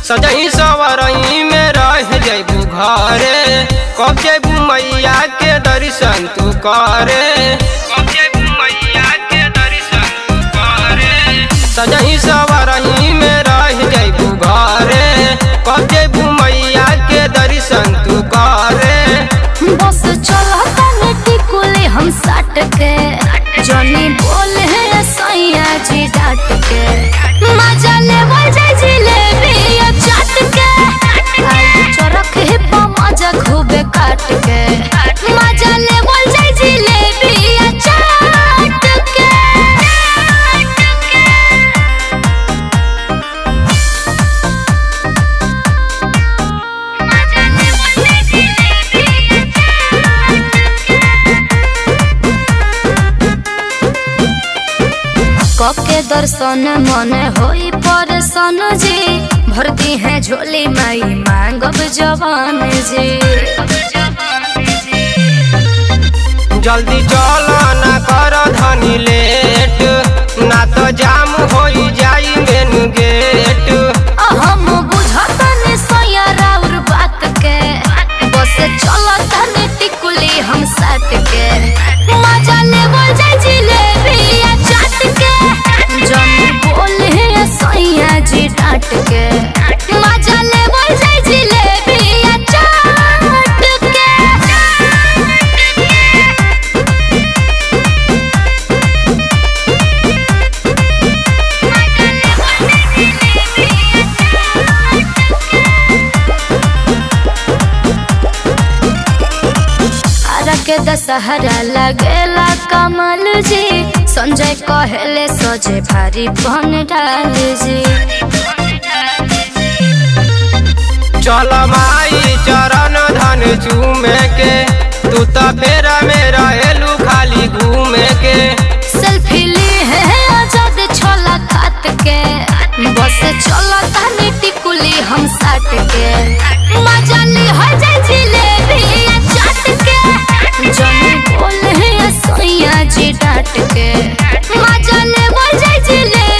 सजही सवरही में रह जैबू घरे कब जैबू मैया के दर्शन तू करे कब जैबू मैया के दर्शन तू करे सजही सवरही में रह जैबू घरे कब जैबू मैया के दर्शन तू करे बस चला तने टिकुले हम साट के जनी बोले है सैया जी डाट के मजा ले जाए जिलेबी या चाट के आई चरख है पा मजा खूबे काट के मजा ले जाए जिलेबी या चाट के कके दर्शन मन होई परसन जी भरती है झोली माई मांगब जवान जी जल्दी चल ना कर धनी लेट ना तो जाम हो जाई मेन गेट हम बुझतनी सोया राउर बात के बस चलतनी टिकुली हम साट के मजा ले जाए जिलेबी या चाट के जन बोले सैया जी डाट के मजा ले जाए जिलेबी या चाट के आरा के दशहरा लगेला कमल जी संजय कहेले सजे भारी बन डाल जी चल माई चरण धन चूमे के तू तो फेरा में रहेलू खाली घूमे के सेल्फी ली है आजाद छोला खात के बस चलो तानी टिकुली हम साट के मजा ली हो जाए जिलेबी या चाट के जन बोले सोया जी डाट के मजा ले जाए जिलेबी